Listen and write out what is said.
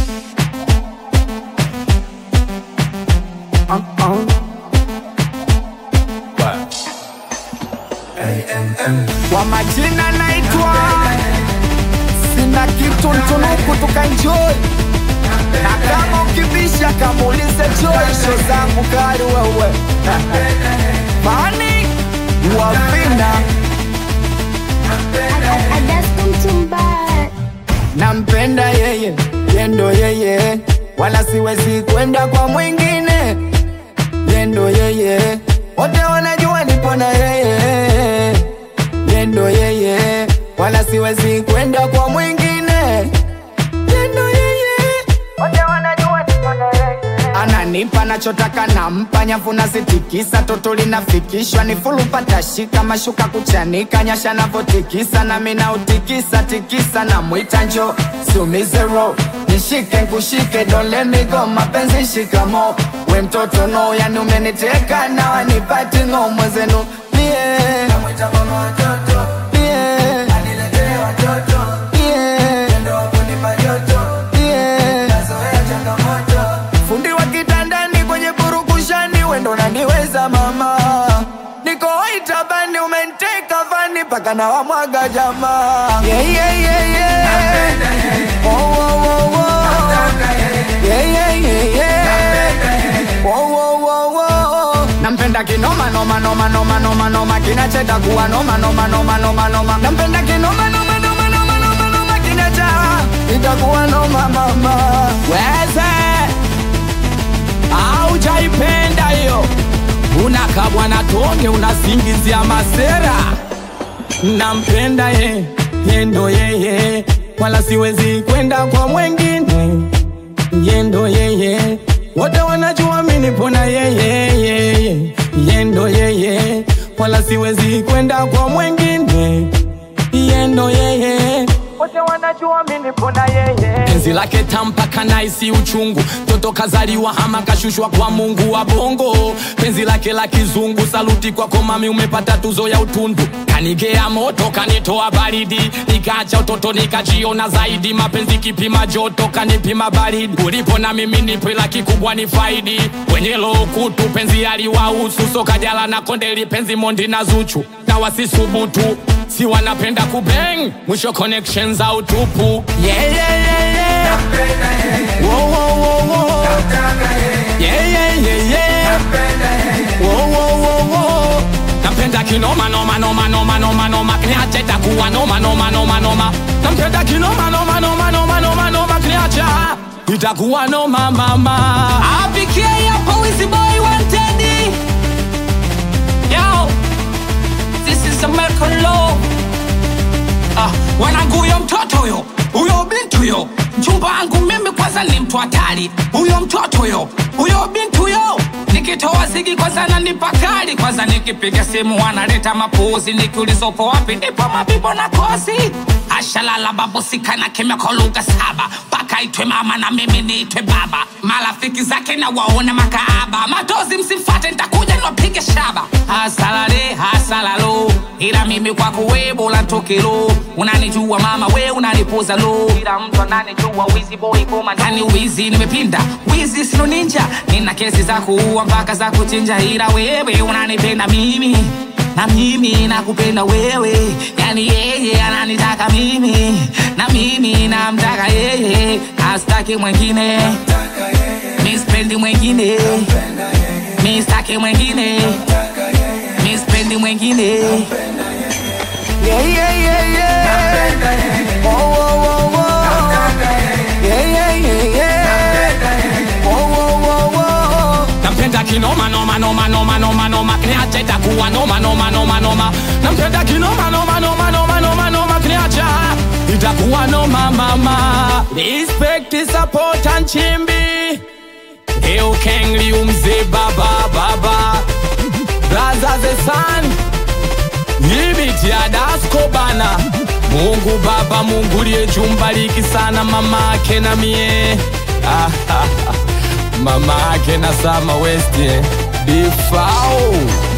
Kwa majina naitwa sina kitu ntunuku tukaenjoy na kama ukibisha kamuulize Joy show zangu kali wewe Mani wavina nampenda yeye yendo yeye wala siwezi kwenda kwa mwingine yendo yeye wote wanajua nipo na yeye yendo yeye wala siwezi kwenda kwa mwingine yendo yeye wote wanajua nipo na yeye ananipa nachotaka nampa nyavu nazitikisa toto linafikishwa ni fulu patashika mashuka kuchanika nyasha navotikisa nami nautikisa tikisa na mwita njo siumizero nishike nkushike don't let me go mapenzi shikamo we mtoto no yani umeniteka na wanipati ngo mwezenu mie mie mie mie fundi wa kitandani kwenye purukushani wendo naniweza mama niko itabani umenteka vani mpaka na wamwaga jamaa yeah, yeah, yeah, yeah. Oh, oh, oh, oh. Yeah, yeah, yeah, yeah. Oh, oh, oh, oh. nampenda kinoma noma noma noma noma noma kinacheta kuwa noma noma noma noma noma nampenda kinoma noma noma noma noma noma kinacha itakuwa noma mama weze aujaipenda hiyo unakabwa na tonge unasingizia masera nampenda ye yendo yeye wala siwezi kwenda kwa mwengine yendo yeye wote wanajua minipona yeye yeye yendo yeye wala siwezi kwenda kwa mwengine yendo yeye wote wanajua minipona yeye penzi lake tampaka naisi uchungu toto kazaliwa hama kashushwa kwa mungu wa bongo penzi lake la kizungu saluti kwako mami umepata tuzo ya utundu kanigea moto kanitoa baridi nikaacha utoto nikajiona zaidi mapenzi kipima joto kanipima baridi ulipo na mimi nipe la kikubwa ni faidi wenye lokutu penzi aliwahusu sokajala na kondeli penzi mondi na zuchu na wasisubutu si wanapenda kubeng mwisho connection za utupu yeah, yeah, yeah, yeah. Wo, wo, wo, wo. Yeah, yeah, yeah, yeah. Wo, wo, wo, wo. nampenda kinoma noma noma noma noma noma kniacha itakuwa noma noma noma noma nampenda kinoma noma noma noma noma noma kniacha itakuwa noma mama apikie hapo wizi boy wanted yo this is american law ah wanangu huyo mtoto huyo huyo binti huyo mchumba wangu mimi kwanza ni mtu hatari huyo mtoto huyo huyo binti huyo nikitoa zigi kwanza nanipa kali kwanza nikipiga simu wanaleta mapuzi nikiulizopo wapi ndipo mabibo na kosi ashalala babusikana kimya kwa lugha saba mpaka itwe mama na mimi niitwe baba marafiki zake na waona makaaba matozi msimfate ntakuja niwapige shaba hasalale hasalalo ila mimi kwako we bora ntokelo unanijua mama we unanipuza lo ila mtu ananijua wizi boy koma ndani wizi nimepinda wizi sino ninja nina kesi za kuua mpaka za kuchinja ila wewe unanipenda mimi na mimi nakupenda wewe yani yeye ananitaka mimi na mimi namtaka yeye astaki mwengine mispendi mwengine mistaki mwengine mispendi mwengine Yeah, yeah, yeah, yeah. Oh, oh, oh, oh. Yeah, yeah, yeah, yeah. Oh, oh, oh, oh. nampenda kinoma noma noma noma noma noma kniacha itakuwa noma noma noma noma nampenda kinoma noma noma noma noma noma kniacha itakuwa noma mama respect support and chimbi Leo kengli umze baba baba Blaza the sun Yibiti ya dasko bana Mungu baba Mungu liye jumbaliki sana mama ake na mie Ah, ah, ah. mama ake na sama west eh. Bifao